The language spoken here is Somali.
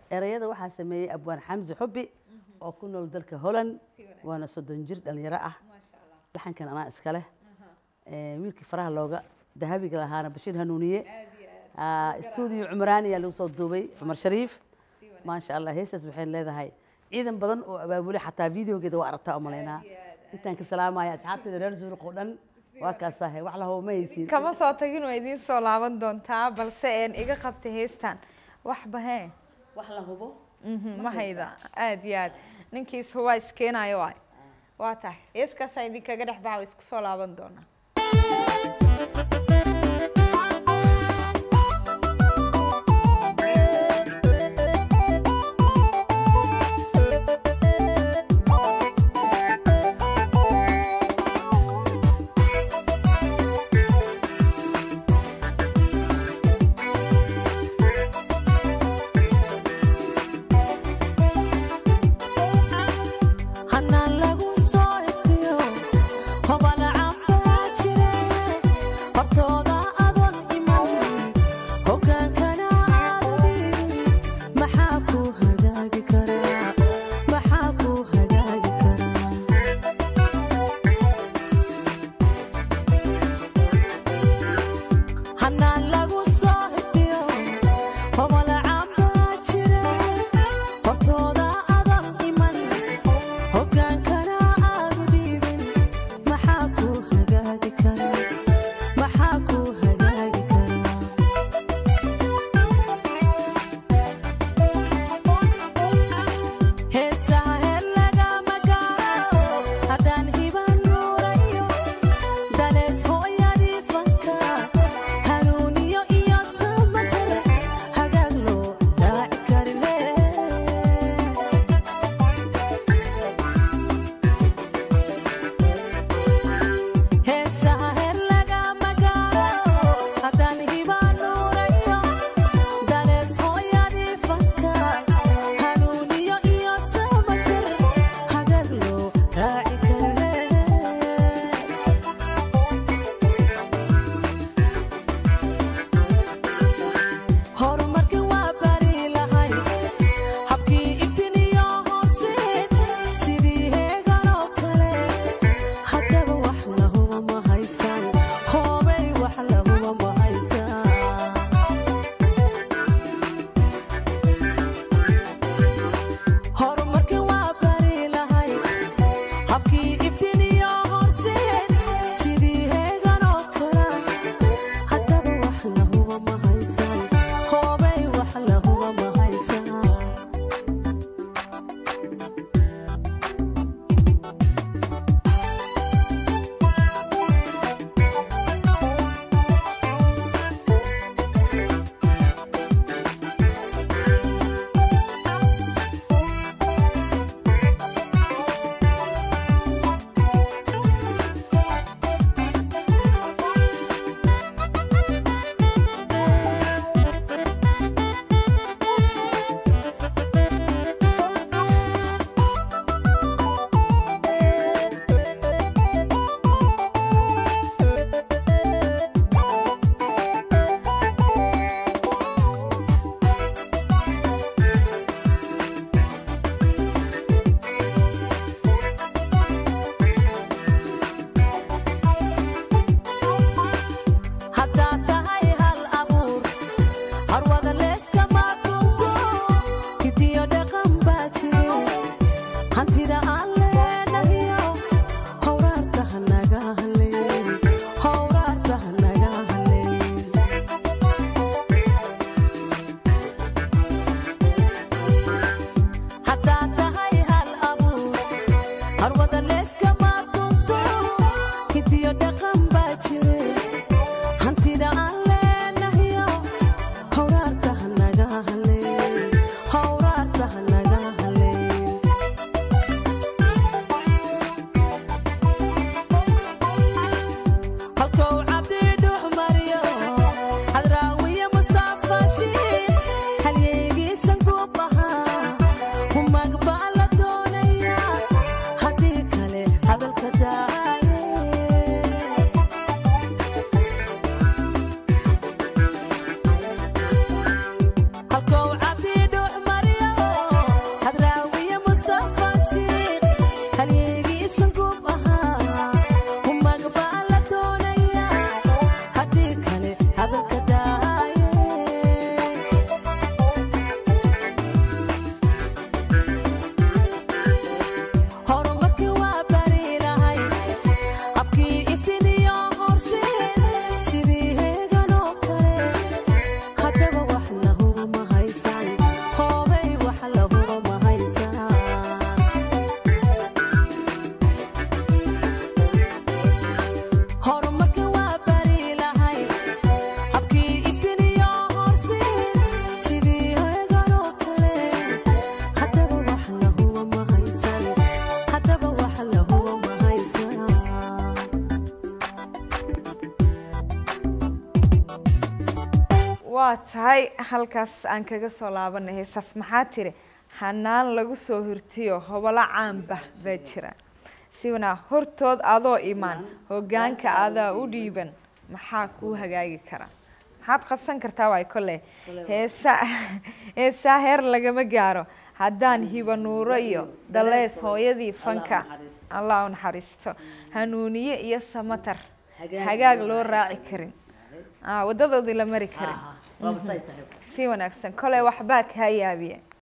erayada waxaa sameeyey abwaan xamsi xubi oo ku nool dalka holland waana soddon jir dhalinyaro ah laxankan anaa iska leh Eh, wiilkii faraha looga dahabiga lahaana bashiir hanuuniye Ah, stuudio cumraani ayaa lagu soo duubay cumar shariif maasha allah heestaas waxay leedahay ciidan badan oo abaabulay xataa videogeeda waa aragtaa umalaynaa intaan ka salaamaya asxaabteeda reer zuruq oo dhan waa kaasahay wax lahow ma haysiin kama soo tagin waa idiin soo laaban doontaa balse een iga qabtay heestan waxba hee wax la hubo Mhm, ma hayda aad iyo aad ninkiis waa iskeenayo waay waa tahay heeskaasaa idinkaga dhex baxa waa isku soo laaban doonaa hanaan lagu soo iftiyo hobala cambaa waa tahay halkaas aan kaga soo laabanay heesaas maxaa tiri hanaan lagu soo hirtiyo hobolo caanba baa jira siwanaa hortood adoo imaan hogaanka adaa u dhiiban maxaa kuu hagaagi kara maxaad qabsan kartaa waay kolle heesa heesaa heer lagama gaaro haddaan hibanuuro iyo dalees hooyadii fanka allah u naxariisto hanuuniye iyo samatar hagaag loo raaci karin wadadoodii la mari karin si wanaagsan kole waxbaa kaa yaabiye